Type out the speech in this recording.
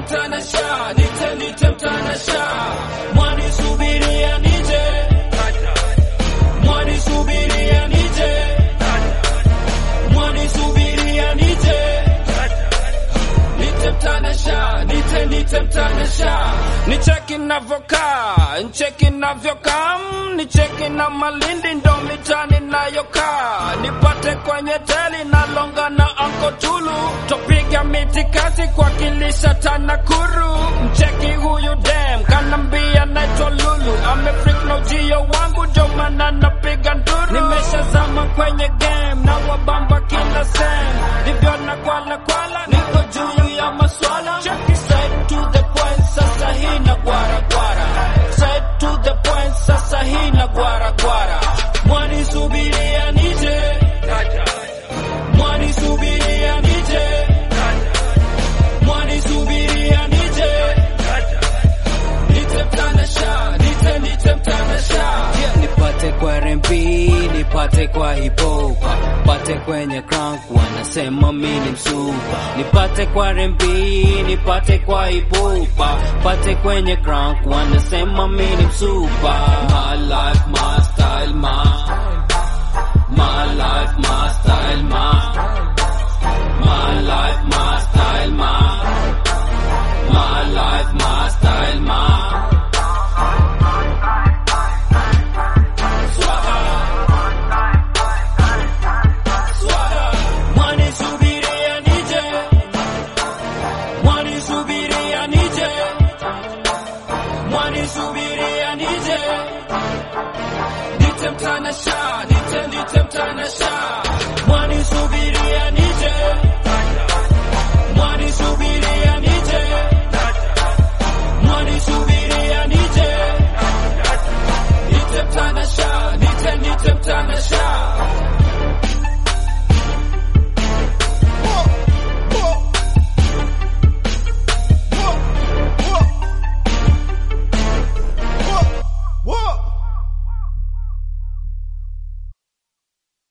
mtanasha, nite nite mtanasha, mwani subiria nije, mwani subiria nije, mwani subiria nije, nite mtanasha, nite nite mtanasha, nicheki navyokaa, ncheki navyokam, nicheki na malindi ndo mitani nayokaa, nipate kwenye teli na longa na anko tulu, topiga miti kasi kuwakilisha Tanakuru, mcheki huyu dem kanambia naitwa Lulu, amefrik na ujio wangu ndio maana napiga nduru, nimeshazama kwenye game na wabamba kila sem, ndivyo na kwala kwala, niko juu ya maswala, cheki straight to the point, sasa hii na gwara gwara, straight to the point, sasa hii na gwara gwara, mwani subiria nije, mwani subiria nije, mwani subiria nije, nite mtanasha, nite nite mtanasha, nipate kwa R&B, nipate kwa hip hop, pate kwenye crunk, wanasema mimi msupa. Nipate kwa R&B, nipate kwa hip hop, pate kwenye crunk, wanasema mimi msupa. My life, my style, my my life, my style, my my life, my style, my my life, my style, my mwani subiria nije, mwani subiria nije, mwani subiria nije, nite mtanasha, nite nite mtanasha, mwani subiria